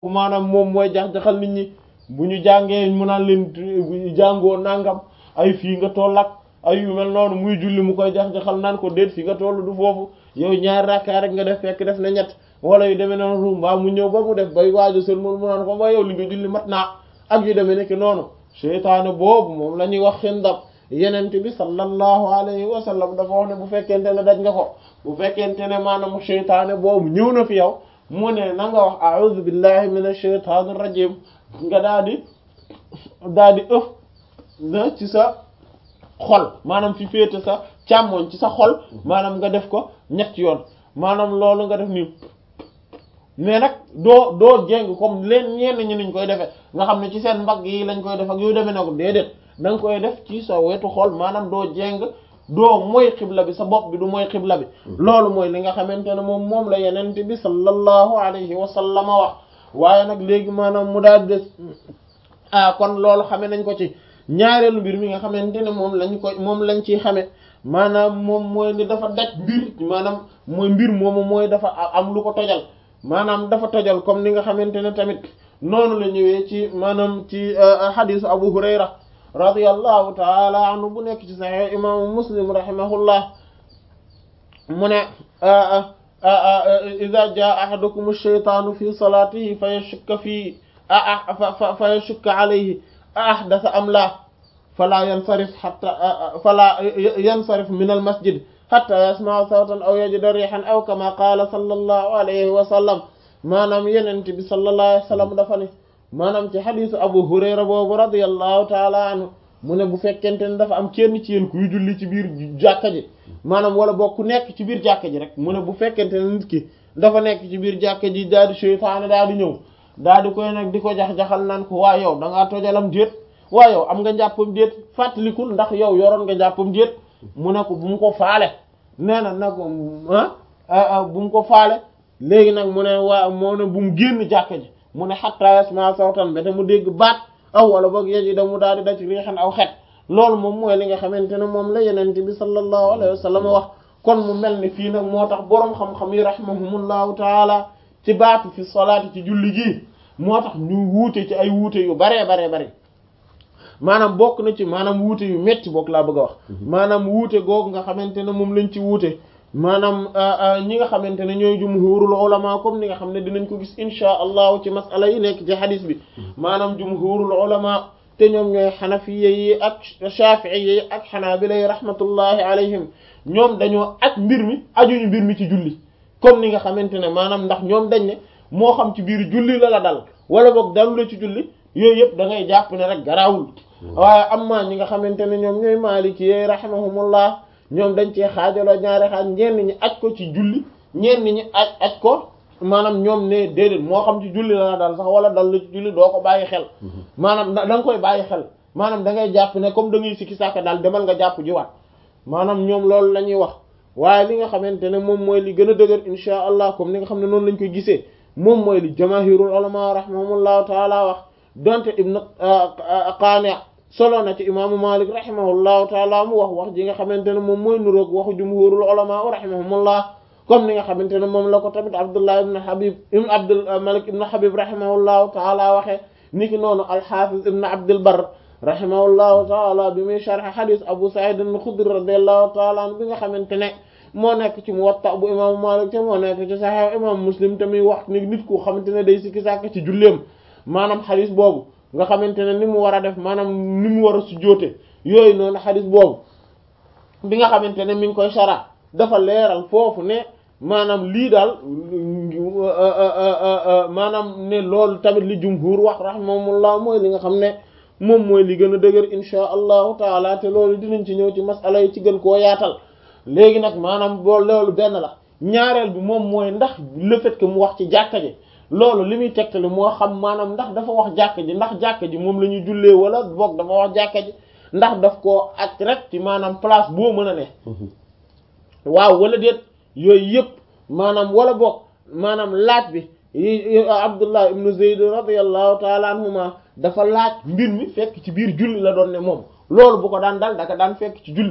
maanaam moom mooy jax-jaxal nit ñi bu ñu jàngee mu naan leen jàngoo nangam ay fii nga toll ak ay yu mel noonu muy julli mu koy jax-jaxal naan ko déet fii nga toll du foofu yow ñaari rakkaa rek nga def fekk def na ñett wala yu demee noonu mbaa mu ñëw ba mu def bay waajo seen mu mu naan ko ba yow li nga julli mat naa ak yu demee nekk noonu seytaane boobu moom la ñuy wax xindab yenente bi sallallahu alayhi wa sallam dafa wax ne bu fekkente ne daj nga ko bu fekkente ne maanaam seytaane boobu ñëw na fi yow mu ne na nga wax a'udhu billahi minash shaytanir rajim nga daal di daal di ëf na ci sa xol maanaam fi féete sa càmmoñ ci sa xol maanaam nga def ko ñett yoon maanaam loolu nga def nii mais nag doo doo jéng comme leen ñenn ñi niñ koy defee nga xam ne ci seen mbagg yi lañ koy def ak yooyu demee na ko déedéet da nga koy def ci sa wetu xol maanaam doo jéng doo mooy xibla bi sa bopp bi du mooy xibla bi loolu mooy li nga xamante ne moom moom la yenente bi sallallahu alayhi wa sallam wax waaye nag léegi maanaam mu daal des ah kon loolu xame nañ ko ci ñaareelu mbir mi nga xamante ne moom lañ ko moom lañ ciy xame maanaam moom mooy ni dafa daj mbir maanaam mooy mbir moomu mooy dafa am lu ko tojal maanaam dafa tojal comme ni nga xamante ne tamit noonu la ñëwee ci maanaam ci xadisu Abu Hurayra radiyallahu taala anhu bu nekk ci sahih imaamu Muslim rahimahullah mu ne ida jaa ahadukum ash-shaytaanu fi salaatihi fa yashukka fi fa yashukka alayhi a ahdatha am la fala yansarif hatta fala yansarif min al masjid hatta yasma'a sawtan aw yajida rihan aw kama qala sallallahu alayhi wa sallam maanaam yenente bi sallallahu alayhi wa sallam dafa ne maanaam ci xadisu abu hurayra boobu radiyallahu taala anhu mu ne bu fekkente ne dafa am kenn ci yéen kuy julli ci biir jàkka ji maanaam wala bokk nekk ci biir jàkka ji rek mu ne bu fekkente ne nit ki dafa nekk ci biir jàkka ji daal di seytaane daal di ñëw daal di koy nag di ko jax-jaxal naan ko waa yow da ngaa tojalam déet waa yow am nga njàppam déet fàttalikul ndax yow yoroon nga njàppam déet mu ne ko bu mu ko faale nee na nag ah bu mu ko faale léegi nag mu ne waa moo ne bu mu génn jàkka ji mu ne hatta yasma sawtan ba te mu dégg baat aw wala boog yeji da mu daal di da ci riixan aw xet loolu moom mooy li nga xamante ne moom la yenente bi sallallahu alayhi wa sallam wax kon mu mel ni fii nag moo tax boroom xam-xam yi rahimahumullahu taala ci baatu fi salaati ci julli gi moo tax ñu wuute ci ay wuute yu baree baree bare maanaam bokk na ci maanaam wuute yu metti bokk laa bëgg a wax maanaam wuute googu nga xamante ne moom lañ ci wuute maanaam ñi nga xamante ne ñooy jumhurul ulama comme ni nga xam ne dinañ ko gis insha allahu ci masala yi nekk ci hadis bi maanaam jumhurul ulama te ñoom ñooy xanafiya yi ak shafi'iyya yi ak xanaabila yi rahmatullahi alayhim ñoom dañoo ak mbir mi ajuñu mbir mi ci julli comme ni nga xamante ne maanaam ndax ñoom dañ ne moo xam ci biir julli la la dal wala boog dalu la ci julli yooyu yëpp da ngay jàpp ne rek garaawul waaye amma ñi nga xamante ne ñoom ñooy maaliki yi rahimahumullah ñoom dañ cee xaajaloo ñaari xaaj ñenn ñi aj ko ci julli ñenn ñi aj aj ko maanaam ñoom ne déedéet moo xam ci julli la la dal sax wala dal la ci julli doo ko bàyyi xel maanaam da nga koy bàyyi xel maanaam da ngay jàpp ne comme da ngay sikki sàkk daal demal nga jàpp jiwaat maanaam ñoom loolu la ñuy wax waaye li nga xamante ne moom mooy li gën a dëgër insha allah comme ni nga xam ne noonu lañ koy gisee moom mooy li jamaahirul ulama rahimahumullahu taala wax donte ibnu qaani solo na ci imaamu malik rahimahullahu taala mu wax wax ji nga xamante ne moom mooy nuroog waxu jumhurul ulama rahimahumullah comme ni nga xamante ne moom la ko tamit abdullah ibn habib ibn abdul malik ibn habib rahimahullahu taala waxee niki noonu alxafiz ibn abdul bar rahimahullahu taala bi muy sharh hadith abu sa'id al-khudri radiyallahu taala an bi nga xamante ne moo nekk ci muwatta bu imaamu malik te moo nekk ci sahih imam muslim te muy wax ni nit ku xamante ne day sikki sàkk ci julleem maanaam hadith boobu nga xamante ne ni mu war a def maanaam ni mu war a sujjóote yooyu noonu xadis boobu bi nga xamante ne mi ngi koy shara dafa leeral foofu ne maanaam lii daal maanaam ne loolu tamit li jumhur wax rahimahumullah mooy li nga xam ne moom mooy li gën a dëgër insha allahu taala te loolu dinañ ci ñëw ci masala yi ci gën koo yaatal léegi nag maanaam boo loolu benn la ñaareel bi moom mooy ndax le fait que mu wax ci jàkka ji loolu li muy tegtale moo xam maanaam ndax dafa wax jàkka ji ndax jàkka ji moom la ñuy jullee wala boog dafa wax jàkka ji ndax daf koo ak rek ci maanaam place boo mën a ne waaw wala déet yooyu yëpp maanaam wala boog maanaam laaj bi Abdullah ibnu Zayd radiyallahu taala anhuma dafa laaj mbir mi fekk ci biir julli la doon ne moom loolu bu ko daan dal daka daan fekk ci julli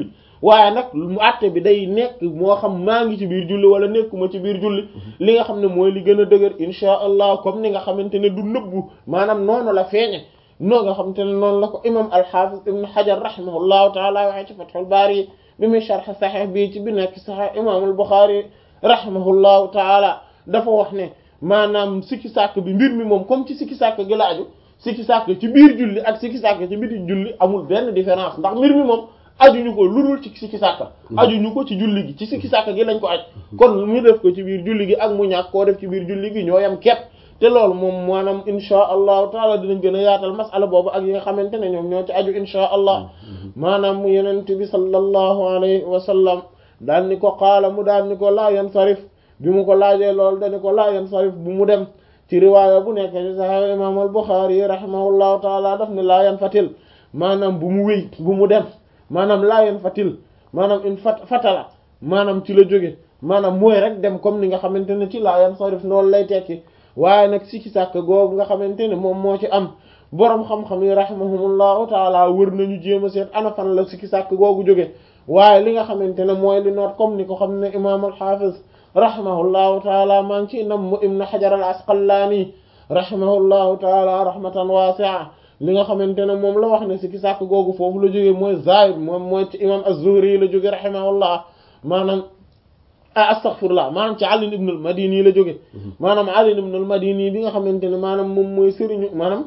waaye nag mu àtte bi day nekk moo xam maa ngi ci biir julli wala nekkuma ci biir julli li nga xam ne mooy li gën a dëgër insha allah comme ni nga xamante ne du nëbbu maanaam noonu la feeñe noo nga xamante ne noonu la ko imam al-Hafiz ibn Hajar rahimahullahu taala waxee ci Fathul Bari bi muy sharh Sahih bi ci bi nekk Sahih imam al-Bukhari rahimahullahu taala dafa wax ne maanaam sikki sàkk bi mbir mi moom comme ci sikki sàkk gi la aju sikki sàkk ci biir julli ak sikki sàkk ci biti julli amul benn différence ndax mbir mi moom ajuñu ko ludul ci sikki sàkk ajuñu ko ci julli gi ci sikki sàkk gi lañ ko aj kon mu def ko ci biir julli gi ak mu ñàkk koo def ci biir julli gi ñoo yam kepp te loolu moom maanaam insha allahu taala dinañ gën a yaatal masala boobu ak yi nga xamante ne ñoom ñoo ci aju insha allah maanaam mu yenent bi sallallahu alayhi wa sallam daal ni ko qaala mu daal ni ko laa yansarif bi mu ko laajee loolu dani ko laa yansarif bu mu dem ci riwaaya bu nekk ci sahih imam al Bukhari rahimahullahu taala daf ne laa yanfatil maanaam bu mu wéy bu mu dem maanaam laa yanfatil maanaam in fat fatala maanaam ci la jóge maanaam mooy rek dem comme ni nga xamante ne ci laa yansarif noonu lay tekki waaye nag sikki sàkk googu nga xamante ne moom moo ci am boroom xam-xam yi rahimahumullahu taala wër nañu jéem a seet ana fan la sikki sàkk googu jóge waaye li nga xamante ne mooy li noot comme ni ko xam ne imam al hafiz rahimahullahu taala maa ngi ci nam mu ibn hajar al asqalaani rahimahullahu taala rahmatan wasi'a li nga xamante ne moom la wax ne sikki sàkk googu foofu la jóge mooy zaahir moom mooy ci imam az-zuhri la jóge rahimahullah maanaam astaghfirullah maanaam ci Ali ibn al-Madini la jóge maanaam Ali ibn al-Madini bi nga xamante ne maanaam moom mooy sëriñu maanaam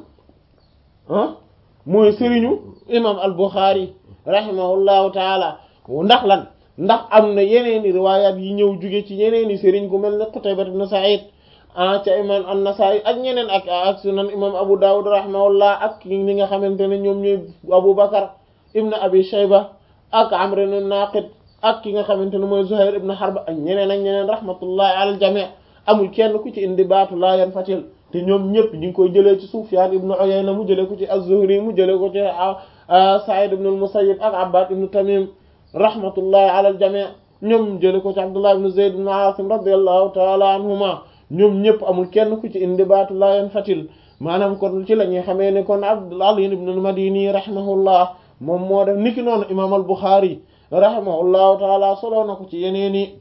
ah mooy sëriñu imam al-Bukhari rahimahullahu taala ndax lan ndax am na yeneeni riwayat yi ñëw jóge ci yeneeni sëriñ ku mel ne Qutayba ibn Sa'id ah ca imam an-Nasa'i ak ñeneen ak ak sunan imam Abu Dawud rahimahullah ak ñi nga xamante ne ñoom ñooy Abu Bakar ibn Abi Shayba ak Amr ibn Naqid ak ki nga xamante ne mooy Zuhair ibn Harb ak ñeneen ak ñeneen rahmatullahi ala al-jami' amul kenn ku ci indi baatu laa yan fatil te ñoom ñëpp ñu ngi koy jëlee ci Sufyan ibn Uyayna mu jëlee ko ci az-Zuhri mu jëlee ko ci Sa'id ibn al-Musayyib ak Abbad ibn Tamim rahmatullahi ala al-jami' ñoom jëlee ko ci Abdullah ibn Zayd ibn Asim radiyallahu ta'ala anhuma ñoom ñëpp amul kenn ku ci indi baatu laa yan fatil maanaam kon ci la ñuy xamee ne kon Ali ibn al-Madini rahimahullah moom moo def niki noonu imam al-Bukhari rahimahullahu taala soloo na ko ci yeneeni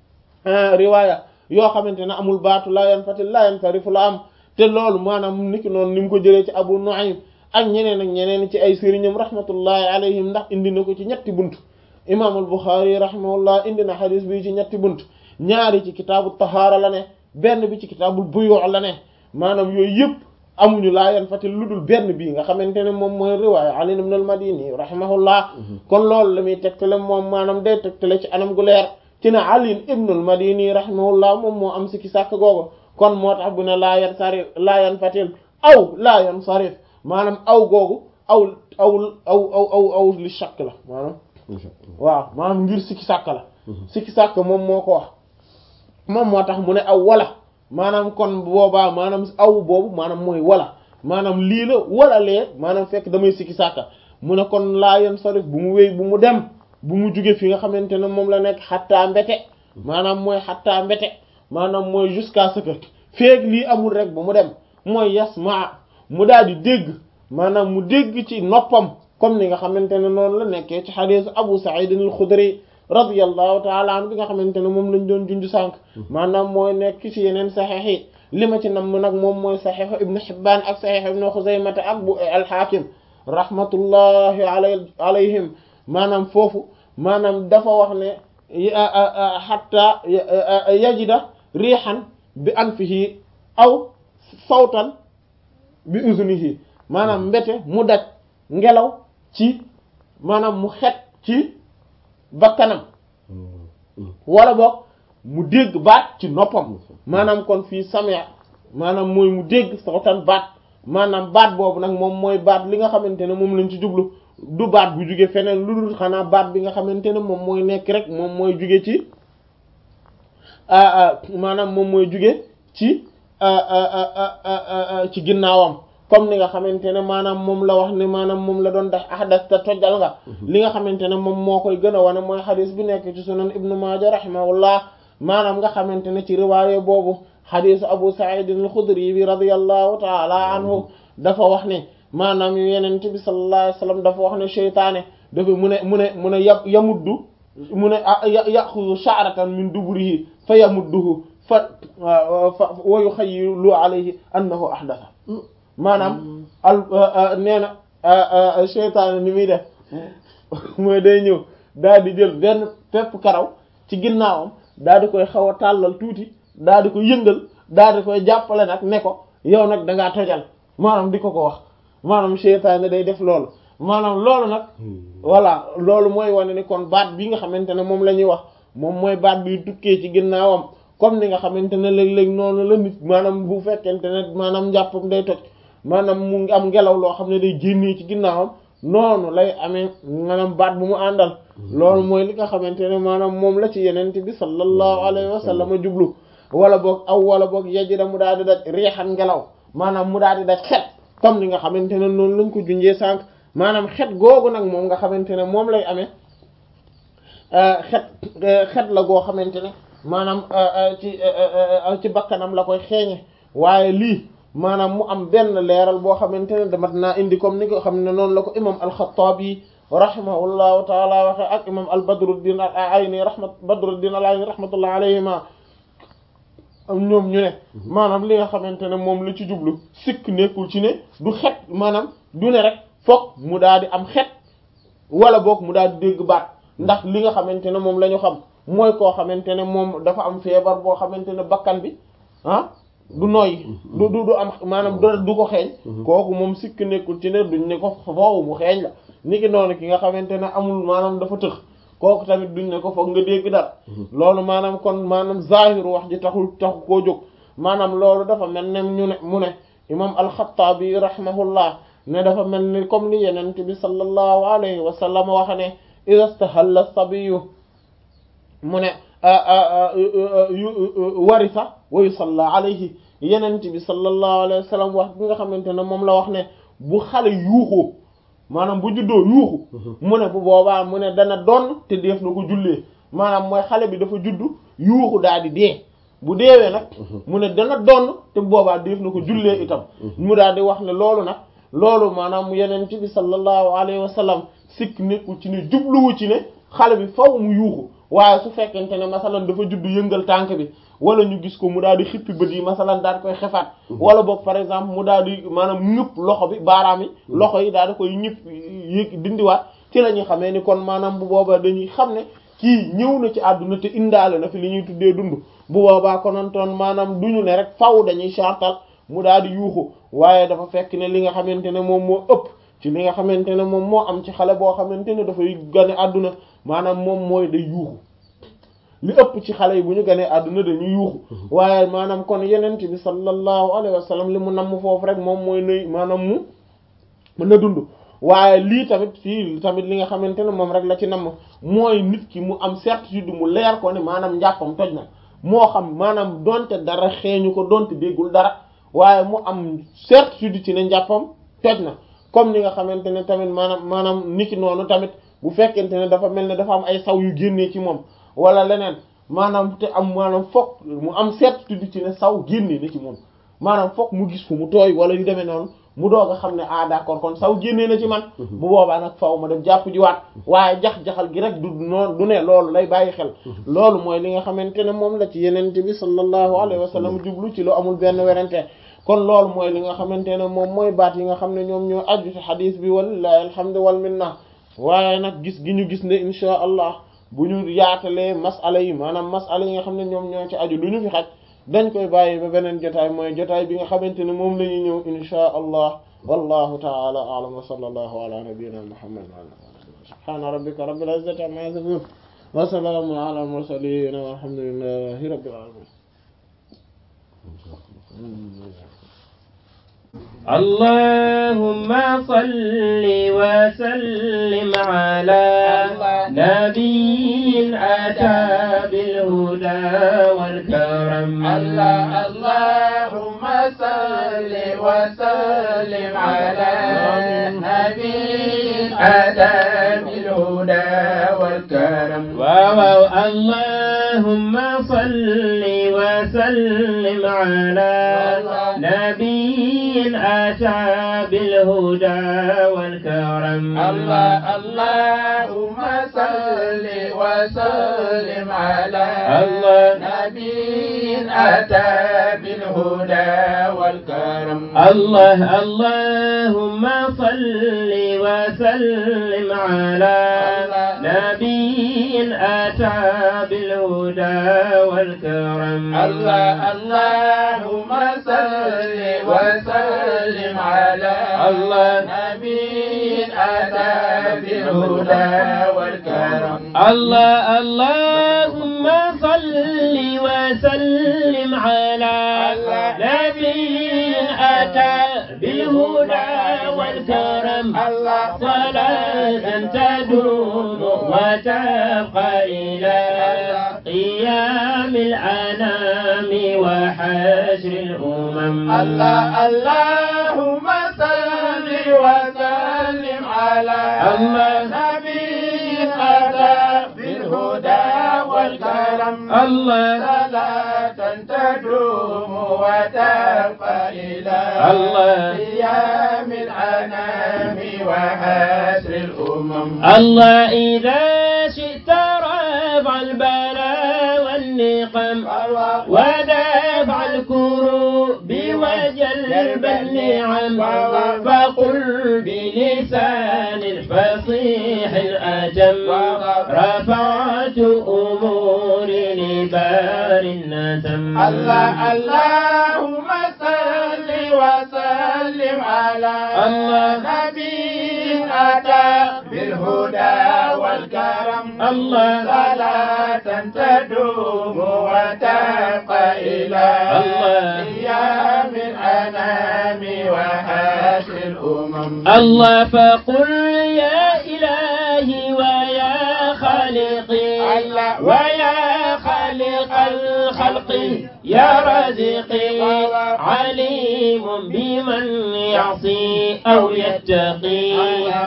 riwaaya yoo xamante ne amul baatu laa yan fatil laa yan farifu la am te loolu maanaam niki noonu ni mu ko jëlee ci Abu Nu'aym ak ñeneen ak ñeneen ci ay sëriñam rahmatullahi alayhim ndax indi na ko ci ñetti bunt imam al-Bukhari rahimahullah indi na xadis bi ci ñetti bunt ñaari ci kitaabu tahaara la ne benn bi ci kitaabul buyu' la ne maanaam yooyu yëpp amuñu laa yan fatil lu dul benn bii nga xamante ne moom mooy riwaaya Ali ibn al-Madini rahimahullah kon loolu la muy tegtale moom maanaam day tegtale ci anam gu leer ci ne Ali ibn al-Madini rahimahullah moom moo am sikki sàkk googu kon moo tax bu ne laa yan sarif laa yan fatil aw laa yan sarif maanaam aw googu aw aw aw aw aw aw li shakk la maanaam waaw maanaam ngir sikki sàkk la sikki sàkk moom moo ko wax moom moo tax mu ne aw wala maanaam kon boobaa maanaam aw boobu maanaam mooy wala maanaam lii la wala lee maanaam fekk damay sikki sàkka mu ne kon laa yan sarif bu mu wéy bu mu dem bu mu jóge fi nga xamante ne moom la nekk xattaa mbete maanaam mooy xattaa mbete maanaam mooy jusqu'à ce que feeg lii amul rek bu mu dem mooy yasmaa mu daal di dégg maanaam mu dégg ci noppam comme ni nga xamante ne noonu la nekkee ci xadiisu Abu Sa'id al-Khudri radiyallahu taala an bi nga xamante ne moom lañ doon junj sànq maanaam mooy nekk ci yeneen saxiix yi li ma ci nam nag moom mooy saxiixu ibnu Hibbaan ak saxiixu ibnu Xuzaymata ak bu al-Haakim rahmatullahi alayhim maanaam foofu maanaam dafa wax ne hatta yajida riixan bi anfihi aw sawtan bi uzunihi maanaam mbete mu daj ngelaw ci maanaam mu xet ci bakkanam wala boog mu dégg baat ci noppam maanaam kon fii samia maanaam mooy mu dégg sawtan baat maanaam baat boobu nag moom mooy baat li nga xamante ne moom lañ ci jublu du baat bu jóge feneen lu dul xanaa baat bi nga xamante ne moom mooy nekk rek moom mooy jóge ci maanaam moom mooy jóge ci ci ginnaawam comme ni nga xamante ne maanaam moom la wax ne maanaam moom la doon def ahdas ta tojjal nga li nga xamante ne moom moo koy gën a wane mooy xadis bi nekk ci sunan ibnu maaja rahimahullah maanaam nga xamante ne ci riwaaye boobu xadisu abu sa'id al-xudri bi radiyallahu taala anhu dafa wax ne maanaam yenent bi sallallahu alayhi wasallam dafa wax ne seytaane dafa mu ne mu ne mu ne ya yamuddu mu ne yaxudu sha'ratan min duburihi fa yamudduhu fa wa yuxayyilu alayhi annahu ahdatha maanaam al nee na seytaane ni muy def mooy day ñëw daal di jël benn pepp karaw ci ginnaawam daal di koy xaw a tàllal tuuti daal di ko yëngal daal di koy jàppale nag ne ko yow nag da ngaa tojal maanaam di ko ko wax maanaam seytaane day def loolu maanaam loolu nag voilà loolu mooy wane ni kon baat bi nga xamante ne moom la ñuy wax moom mooy baat bi tukkee ci ginnaawam comme ni nga xamante ne léeg-léeg noonu la nit maanaam bu fekkente ne maanaam njàppam day toj maanaam mu ngi am ngelaw loo xam ne day génnee ci ginnaawam noonu lay amee maanaam baat bu mu àndal loolu mooy li nga xamante ne maanaam moom la ci yenente bi sallallahu alayhi wa sallam jublu wala boog aw wala boog yajida mu daal di daj riixan ngelaw maanaam mu daal di daj xet comme ni nga xamante ne noonu lañ ko junjee sànq maanaam xet googu nag moom nga xamante ne moom lay amee xet xet la goo xamante ne maanaam ci ci bakkanam la koy xeeñe waaye lii maanaam mu am benn leeral boo xamante ne damat naa indi comme ni ko xam ne noonu la ko imam al-Khattabi rahimahullahu taala waxe ak imam al-Badruddin al-Ayni rahmat Badruddin al-Ayni rahmatullah alayhima ñoom ñu ne maanaam li nga xamante ne moom la ci jublu sikk nekkul ci ne du xet maanaam du ne rek fokk mu daal di am xet wala boog mu daal di dégg baat ndax li nga xamante ne moom la ñu xam mooy koo xamante ne moom dafa am feebar boo xamante ne bakkan bi ah du nooy du du du am maanaam du ko xeeñ kooku moom sikk nekkul ci ne duñ ne ko foofu mu xeeñ la ni ki noonu ki nga xamante ne amul maanaam dafa tëx kooku tamit duñ ne ko foog nga dégg dara loolu maanaam kon maanaam zahiru wax ji taxul taxu koo jóg maanaam loolu dafa mel ne ñu ne mu ne imam al-Khattabi rahimahullah ne dafa mel ni comme li yenente bi sallallahu alayhi wa sallam waxa ne idha istahalla sabiyu mu ne warisa wa yusalla alayhi yenente bi sallallahu alayhi wa sallam wax bi nga xamante ne moom la wax ne bu xale yuuxoo maanaam bu juddoo yuuxu mu ne bu boobaa mu ne dana donn te def na ko jullee maanaam mooy xale bi dafa juddu yuuxu daal di dee bu deewee nag mu ne dana donn te boobaa def na ko jullee itam mu daal di wax ne loolu nag loolu maanaam yeneen ci bi sallallahu alayhi wa sallam sikk nekkul ci ne jubluwu ci ne xale bi faw mu yuuxu waaye su fekkente ne masalan dafa juddu yëngal tànk bi wala ñu gis ko mu daal di xippi bët yi masalan daal di koy xefaat wala boog par exemple mu daal di maanaam ñëpp loxo bi baaraam yi loxo yi daal di koy ñëpp yëg dindiwaat ci la ñuy xamee ni kon maanaam bu boobaa dañuy xam ne kii ñëw na ci àdduna te indaale na fi li ñuy tuddee dund bu boobaa konantoon maanaam duñu ne rek faw dañuy chartal mu daal di yuuxu waaye dafa fekk ne li nga xamante ne moom moo ëpp ci li nga xamante ne moom moo am ci xale boo xamante ne dafay gane àdduna maanaam moom mooy day yuuxu li ëpp ci xale yi bu ñu ganee àdduna dañuy yuuxu waaye maanaam kon yenent bi sallallahu alayhi wa sallam li mu namm foofu rek moom mooy nuy maanaam mu mën na dund waaye lii tamit fii tamit li nga xamante ne moom rek la ci namm mooy nit ki mu am certitude mu leer ko ne maanaam njàppam toj na moo xam maanaam donte dara xeeñu ko donte déggul dara waaye mu am certitude ci ne njàppam toj na comme ni nga xamante ne tamit maanaam maanaam niki noonu tamit bu fekkente ne dafa mel ne dafa am ay saw yu génnee ci moom wala leneen maanaam te am maanaam fokk mu am certitude ci ne saw génnee na ci moom maanaam fokk mu gis fu mu tooy wala yu demee noonu mu doog a xam ne ah d'accord kon saw génnee na ci man bu boobaa nag faw ma def jàpp jiwaat waaye jax-jaxal gi rek du noonu du ne loolu lay bàyyi xel loolu mooy li nga xamante ne moom la ci yenente bi sallallahu alayhi wa sallam jublu ci lu amul benn werante kon loolu mooy li nga xamante ne moom mooy baat yi nga xam ne ñoom ñoo aju ci xadiis bi walillahi alhamdu wal minna waaye nag gis gi ñu gis ne insha allah bu ñu yaatalee masala yi maanaam masala yi nga xam ne ñoom ñoo ci aju lu ñu fi xaj dañ koy bàyyi ba beneen jotaay mooy jotaay bi nga xamante ne moom la ñuy ñëw insha allah wallahu ta'ala a'lam wa sallallahu ala nabiyyina muhammad wa ala alihi subhana rabbika rabbil izzati amma yasifun wa salamun ala al mursalin walhamdulillahi rabbil alamin اللهم صل وسلم على نبي أتى بالهدى والكرم الله اللهم صل وسلم على نبي أتى بالهدى والكرم واو اللهم صل وسلم على نبي أتى بالهدى والكرم الله اللهم صل وسلم على الله نبي أتى بالهدى والكرم الله اللهم صل وسلم على نبي أتى بالهدى والكرم الله اللهم صل وسلم على الله نبي أتى بالهدى والكرم الله اللهم صل وسلم على نبي أتى بالهدى والكرم الله صلاة تدوم وتبقى إلى قيام الأنام وحشر الأمم الله اللهم صل وسلم على الله. نبي أتى بالهدى والكرم الله صلاة تدوم وتبقى إلى الله. قيام الأنام وحشر الأمم الله إذا شئت رفع البلاء والنقم ودفع الكروب وجلب النعم فقل بلسان الفصيح الأتم رفعت أموري لبار النتم الله اللهم صل وسلم على الله. نبي أتى بالهدى والكرم الله. صلاة تدوم وتبقى إلى الله. قيام الأنام وحاشر الأمم الله فقل يا إلهي ويا خالقي الله. ويا خالق الخلق يا رازقي عليم بمن يعصي أو يتقي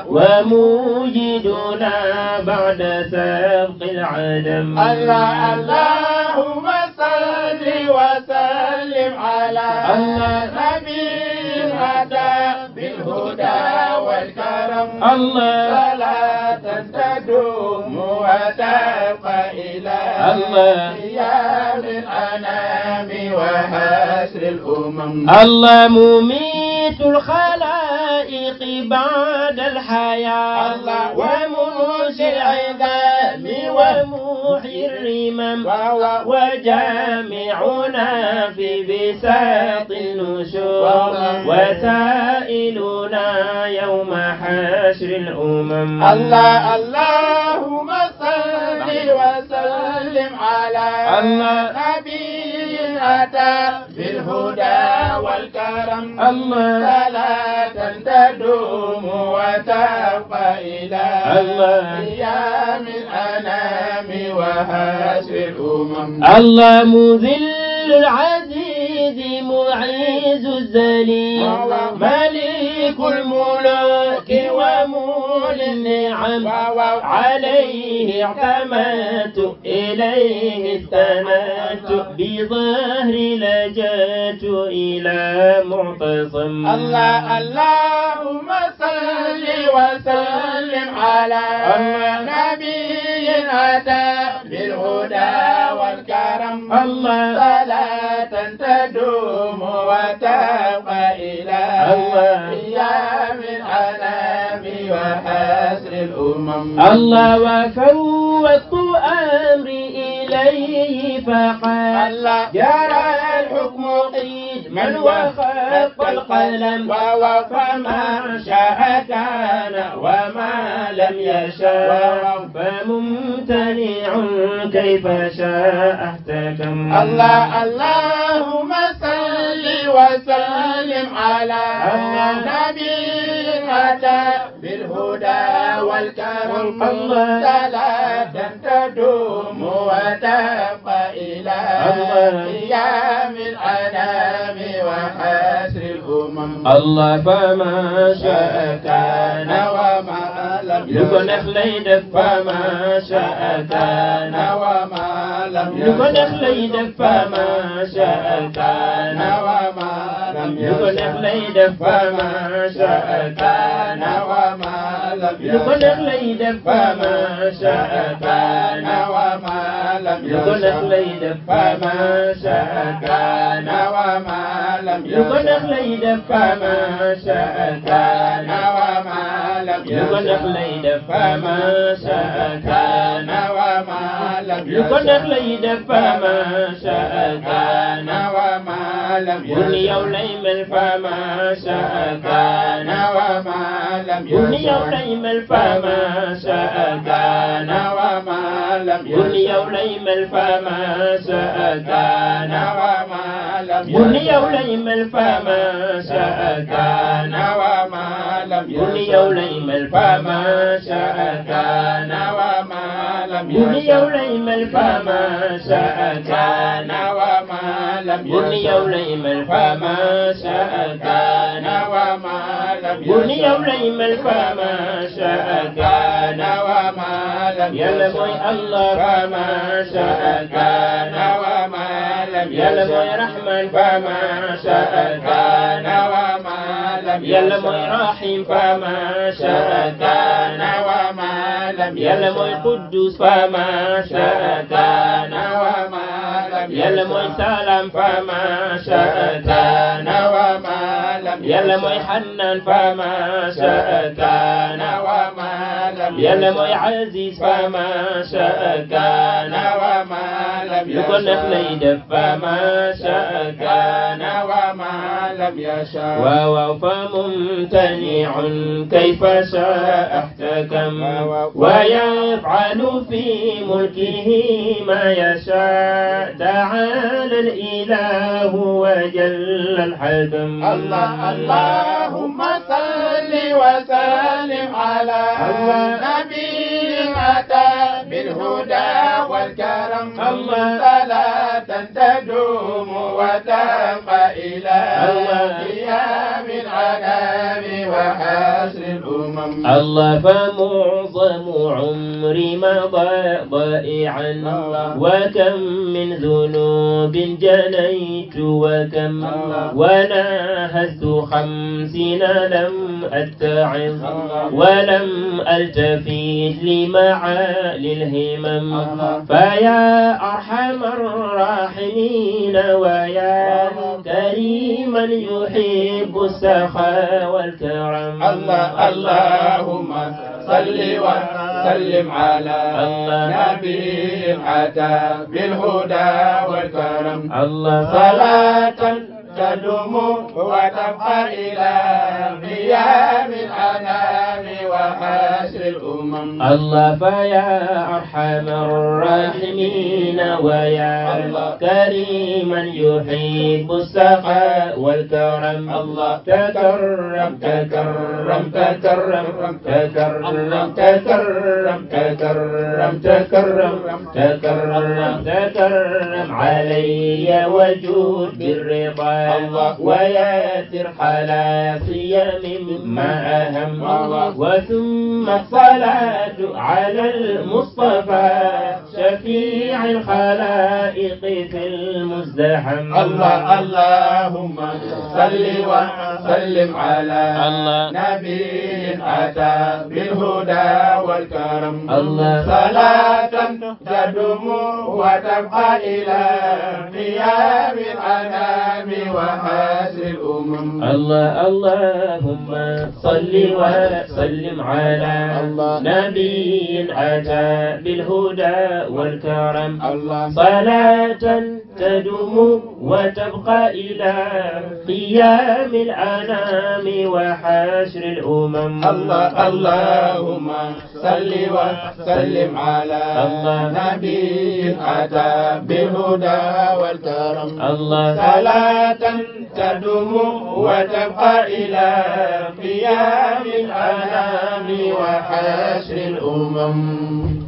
وموجدنا بعد سبق العدم الله اللهم صل وسلم على الله. نبي أتى بالهدى والكرم الله صلاة تدوم وتبقى إلى الله. قيام الأنام وحشر الأمم الله مميت الخلائق بعد الحياة الله. ومنشي العظام ومحيي الرمم وجامعنا في بساط النشور وسائلنا يوم حشر الأمم الله اللهم صل وسلم على الله. نبي أتى بالهدى والكرم الله. صلاة تدوم وتبقى إلى الله. قيام الأنام وحشر الأمم الله مذل العزيز معيز الذليل مليك الملوك ومولي النعم عليه اعتمدت إليه استندت بظهري لجأت إلى معتصم الله اللهم صل وسلم على نبي أتى بالهدى والكرم الله. صلاة تدوم وتبقى إلى الله. قيام الأنام وحسر الأمم الله وفوضت أمري إليه فقال الله. جرى الحكم قدما وخف القلم فما شاء كان وما لم يشاء فممتنع كيف شاء احتكم الله اللهم صل وسلم على الله. نبي أتى بالهدى والكرم الله. صلاة تدوم وتبقى إلى الله. قيام الأنام وحسر الأمم الله فما شاء كان وما لم lu ko يشاء neex lay def fama sha'a kana وما لم lu ko neex يشاء lay def fama sha'a kana وما لم لم lu ko neex يشاء lay def فما شاء كان وما لم lu ko neex يشاء lay def فما شاء كان وما لم lu ko neex يشاء lay def فما شاء كان وما لم lu ko neex يشاء lay def فما شاء كان وما لم lu ko neex يشاء lay def فما شاء كان وما لم lu ko neex يشاء lay def فما شاء كان وما لم bu ni yow يشاء lay mel فما شاء كان وما لم bu ni yow يشاء lay mel فما شاء كان وما لم bu ni yow يشاء lay mel فما شاء كان وما لم bu ni yow يشاء lay mel فما شاء كان وما لم bu ni yow يشاء lay mel فما شاء كان وما لم bu ni yow يشاء lay mel فما شاء كان وما لم bu ni yow يشاء lay mel فما شاء كان وما لم bu ni yow يشاء lay mel فما شاء كان وما لم yàlla mooy يشاء Allah فما شاء كان وما لم yàlla mooy يشاء Rahman فما شاء كان وما لم yàlla mooy يشاء Rahim فما شاء كان وما لم yàlla mooy يشاء Quddus فما شاء كان وما لم yàlla mooy يشاء Salam فما شاء كان وما لم yàlla mooy يشاء Hannan فما شاء كان وما لم yàlla يشاء mooy Aziz فما شاء كان وما لم lu ko neex lay يشاء def فما شاء كان وما لم يشاء waaw waaw fa ممتنع كيف شاء احتكم ويفعل في ملكه ما يشاء تعالى الإله وجل الحكم الله اللهم صل وسلم على نبي أتى بالهدى والكرم الله. صلاة تدوم وتبقى إلى الله. قيام العنام وحسر الأمم الله فمعظم عمري مضى ضائعا الله. وكم من ذنوب جنيت وكم الله. وناهزت خمسين لم أتعظ الله. ولم ألتفت لمعالي الهمم الله. فيا أرحم الراحمين ويا الله. كريما يحب السخاء والكرم الله اللهم صل وسلم على الله. نبي أتى بالهدى والكرم الله صلاة تدوم وتبقى إلى قيام الأنام وحشر الأمم الله فيا أرحم الراحمين ويا الله. كريما يحب السخاء والكرم الله. تكرم تكرم تكرم تكرم تكرم تكرم تكرم تكرم تكرم علي وجود بالرضا الله. وياسر خلاصي مما أهم الله. وثم الصلاة على المصطفى شفيع الخلائق في المزدحم الله اللهم صل وسلم على الله. نبي أتى بالهدى والكرم الله. صلاة تدوم وتبقى إلى قيام الأنام وحسر الأمم الله اللهم صل وسلم على الله. نبي أتى بالهدى والكرم الله صلاة تدوم وتبقى إلى قيام الأنام وحشر الأمم الله اللهم صل وسلم على الله. نبي أتى بالهدى والكرم الله صلاة تدوم وتبقى إلى قيام الأنام وحشر الأمم